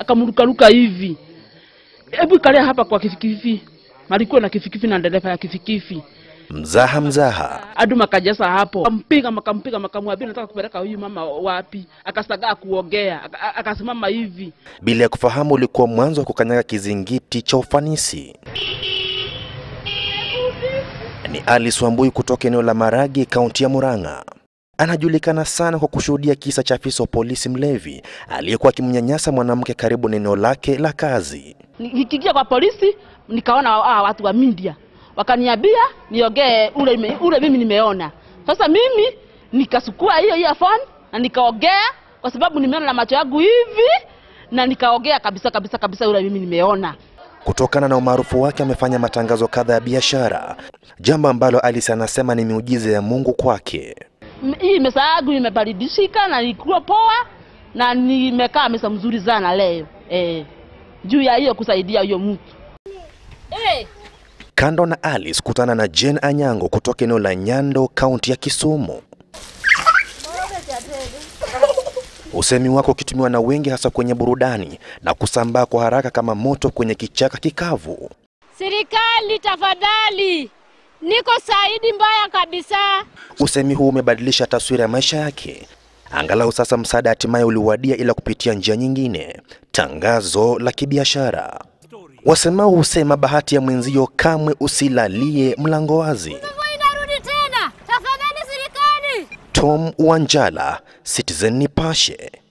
akamrukaruka hivi. Hebu ikalia hapa kwa kifikifi, malikuwa na kifikifi na dereva ya kifikifi Mzaha mzaha. adu makajasa hapo, kampiga makampiga makamwambia nataka kupeleka huyu mama wapi, akasagaa kuongea, aka- aka- akasimama hivi bila ya kufahamu ulikuwa mwanzo wa kukanyaga kizingiti cha ufanisi. Ni Alice Wambui kutoka eneo la Maragi, kaunti ya Murang'a. Anajulikana sana kwa kushuhudia kisa cha afisa wa polisi mlevi aliyekuwa akimnyanyasa mwanamke karibu na eneo lake la kazi. Ni- nikiingia kwa polisi nikaona hawa watu wa media wakaniambia niongee ule, ime- ule mimi nimeona. Sasa mimi nikasukua hiyo earphone na nikaongea kwa sababu nimeona na macho yangu hivi, na nikaongea kabisa kabisa kabisa ule mimi nimeona. Kutokana na umaarufu wake amefanya matangazo kadha ya biashara, jambo ambalo Alice anasema ni miujiza ya Mungu kwake. M- Hii mesa yangu imebadilishika na ilikuwa poa na nimekaa mesa mzuri sana leo eh, juu ya hiyo kusaidia huyo mtu. Kando na Alice, kutana na Jane Anyango kutoka eneo la Nyando, kaunti ya Kisumu. Usemi wako ukitumiwa na wengi hasa kwenye burudani na kusambaa kwa haraka kama moto kwenye kichaka kikavu. Serikali tafadhali, niko Saidi mbaya kabisa. Usemi huu umebadilisha taswira ya maisha yake. Angalau sasa msaada hatimaye uliwadia, ila kupitia njia nyingine, tangazo la kibiashara. Wasemao husema bahati ya mwenzio kamwe usilalie mlango wazi. Inarudi tena, tafadhali serikali. Tom Wanjala, Citizen Nipashe.